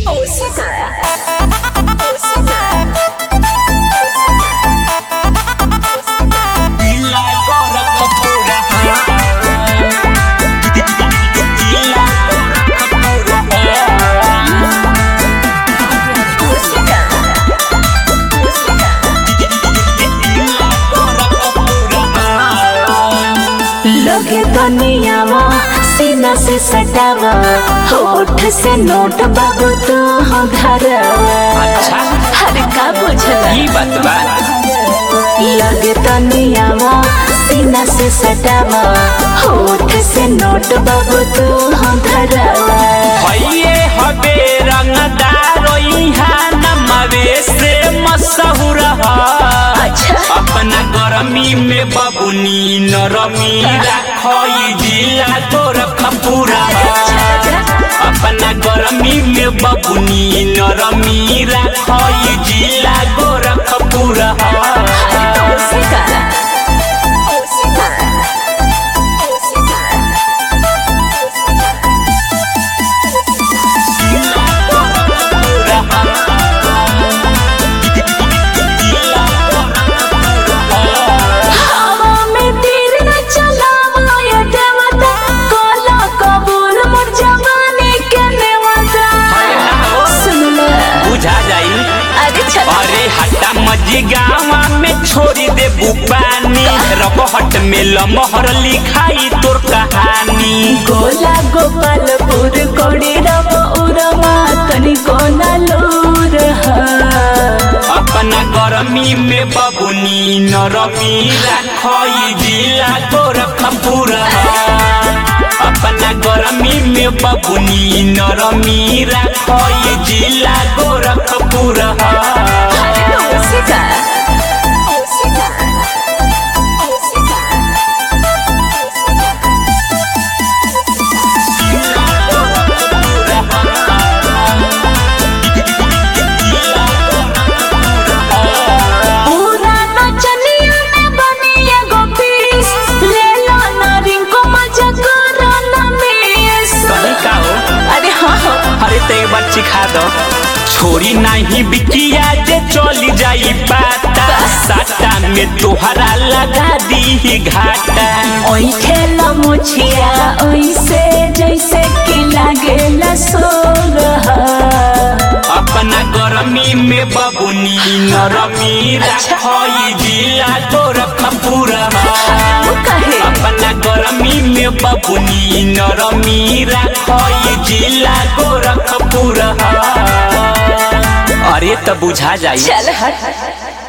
लगे दुनियावा सीना से सटावा होठ से नोट बाबू तो हो धरवा अच्छा हर का बुझला ई बात बा लगे दुनियावा सीना से सटावा होठ से नोट बाबू तो हो धरवा हइये हबे रंगदार इहाँ नमवे से मशहूर ह अच्छा अपना गरमी में बबुनी नरमी राखई जिला तोर खपूरा अपना गरमी में बबुनी नरमी राखई जिला गोरखपुरा हवा में तीर न चलावा ये देवता कोला कबूल मोर जवानी के नेवता सुन ले बुझा जाई अरे चल अरे हट्टा मजी गावा में छोड़ी दे बुपानी रबहट में लमहर लिखाई तोर कहानी गोला गोपालपुर कोड़ी रव उरमा तनी कोना लूर अपना गरमी में बबुनी नरमी राखई जिला तोर खपूरा अपना गरमी में बबुनी नरमी राखई जिला गोरखपुरा पूरा नचनिया में बनी एगो पीस ले लो ना रिंको मजा करो ना मिस कहीं का हो अरे हाँ हाँ अरे तो एक बार सिखा दो छोरी नहीं बिकिया जे चली जाई पाता साटा में तोहरा लगा दी घाटा ओई खेला मुछिया ओइसे जैसे कि लागेला सोरहा अपना गरमी में बबुनी नरमी रखई जिला तोर खपूरा कहे अपना गरमी में बबुनी नरमी रखई जिला गोरखपुरा अरे तो बुझा जाई चल हट